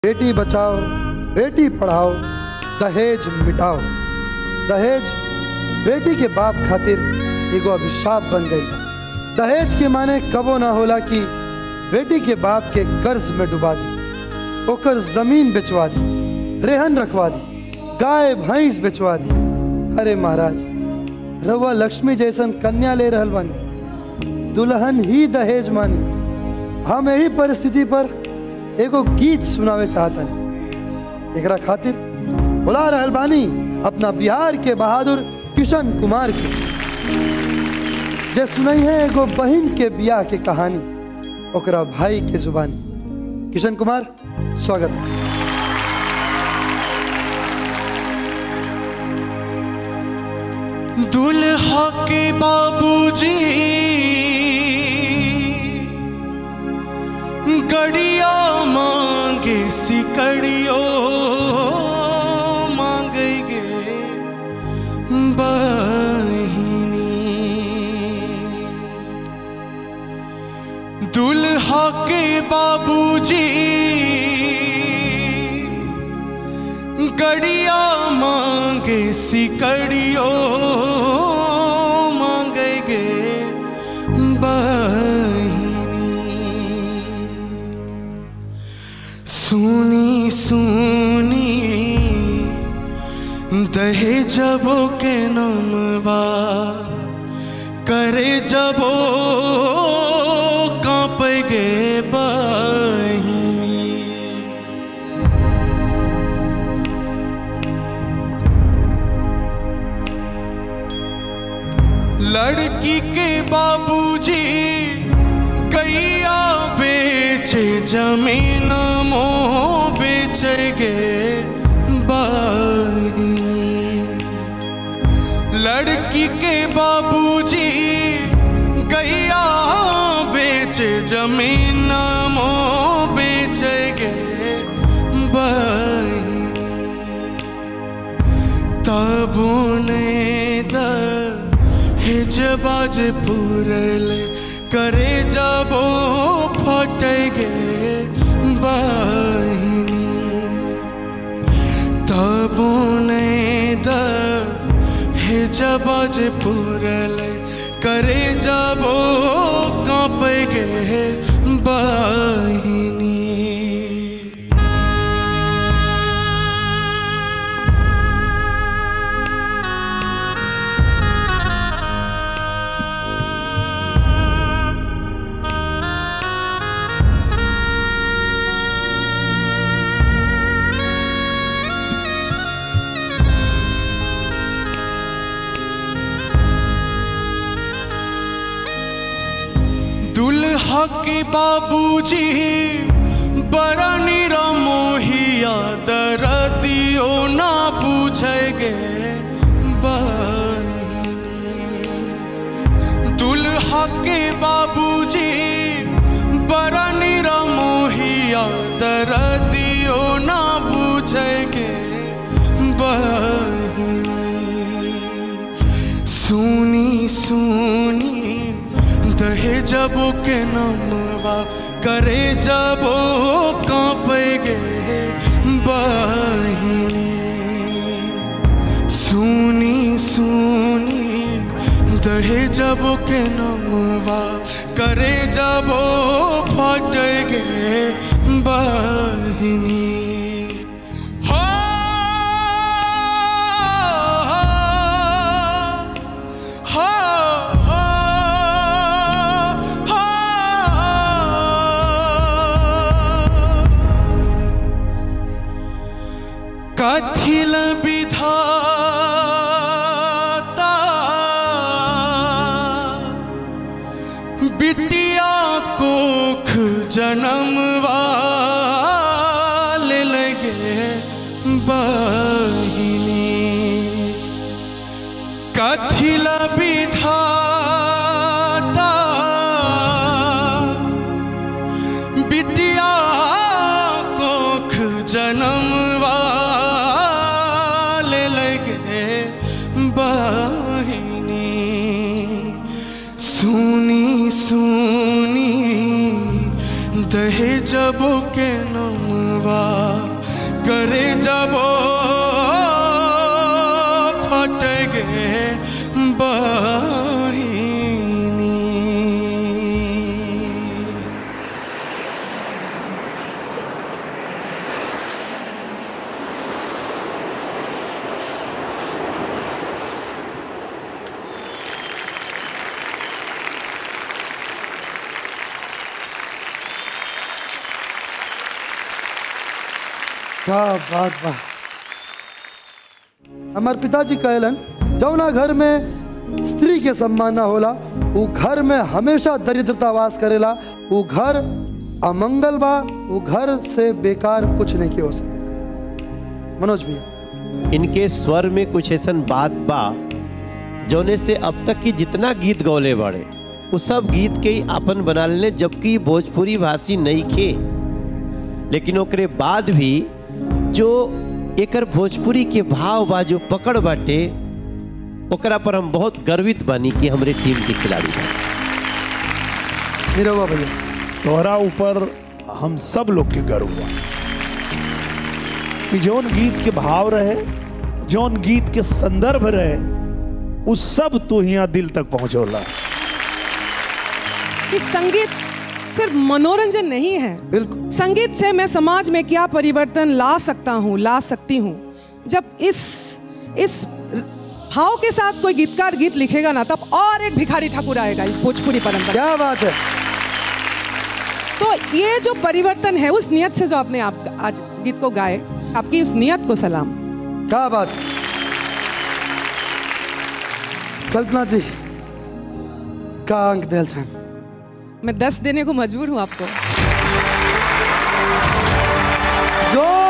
बेटी बचाओ बेटी पढ़ाओ दहेज मिटाओ दहेज बेटी के बाप खातिर एगो अभिशाप बन गई बा दहेज के माने कबो ना होला कि बेटी के बाप के कर्ज में डुबा दी ओकर जमीन बेचवा दी रेहन रखवा दी गाय भैंस बेचवा दी अरे महाराज रउआ लक्ष्मी जैसन कन्या ले रहल बानी दुल्हन ही दहेज मानी हम यही परिस्थिति पर एगो गीत सुनावे चाहतन एकरा खातिर बुला रहल बानी अपना बिहार के बहादुर किशन कुमार के जे सुनई है एगो बहन के बियाह के कहानी ओकरा भाई के जुबानी किशन कुमार स्वागत दुल्हा के बाबूजी गड़िया मांगे सिकड़ियो मांगेगे बहिनी दुल्हा के बाबूजी गड़िया मांगे सिकड़ियो मांगेगे बहिनी सुनी सुनी दहे जबो के नमवा करे जबो कांपेगे बहिनी लड़की के बाबूजी गैया बेचे जमीन मोह बेचेगे बागिनी लड़की के बाबूजी गैया बेचे जमीन मोह बेचेगे बागिनी तब उन्हें द हिजबाज पुरले करे जबो फटेगे बहिनी तब उन्हें द हिजबाज पुरले करे जबो कांपेगे बहिनी दुल्हा के बाबूजी बड़ा निरा मोहिया दरदियो ना पूछेगे बहिनी दुल्हा के बाबूजी बड़ा निरा मोहिया दरदियो ना पूछेगे बहिनी सुनी सुनी दहे जबो के नमवा करे जबो कांपेगे बहिनी सुनी सुनी दहे जबो के नमवा करे जबो फटेगे बहिनी हो हो हो हो कथिल विधाता बिटिया कोख जन्मवा ले लगे बहिनी कथिल विधाता बिटिया कोख जन्मवा ले लगे बहिनी सुनी सुनी दहेजबो के नमवा कबो फटगे बहिनी क्या बात बा हमार पिताजी कहलन जौना घर में स्त्री के सम्मान ना होला उ घर में हमेशा दरिद्रता वास करेला उ घर अमंगल बा उ घर से बेकार कुछ नहीं के हो सके मनोज भैया इनके स्वर में कुछ ऐसन बात बा जौने से अब तक की जितना गीत गौले बाड़े उ सब गीत के ही आपन बना लेने जबकि भोजपुरी भाषी नहीं खे लेकिन ओकरे बाद भी जो एकर भोजपुरी के भाव बा जो पकड़ बाटे ओकरा पर हम बहुत गर्वित बानी कि हमरे टीम के खिलाड़ी बा निरहुआ भैया तोहरा ऊपर हम सब लोग के गर्व बा कि जौन गीत के भाव रहे जौन गीत के संदर्भ रहे उ सब तू यहाँ दिल तक पहुंचोला कि संगीत सिर्फ मनोरंजन नहीं है बिल्कुल संगीत से मैं समाज में क्या परिवर्तन ला सकता हूँ ला सकती हूँ जब इस इस भाव के साथ कोई गीतकार गीत लिखेगा ना तब और एक भिखारी ठाकुर आएगा इस भोजपुरी परंपरा क्या बात है तो ये जो परिवर्तन है उस नियत से जो आपने आप आज गीत को गाए आपकी उस नियत को सलाम क्या बात कल्पना जी का अंक दिल छन मैं दस देने को मजबूर हूँ आपको जोर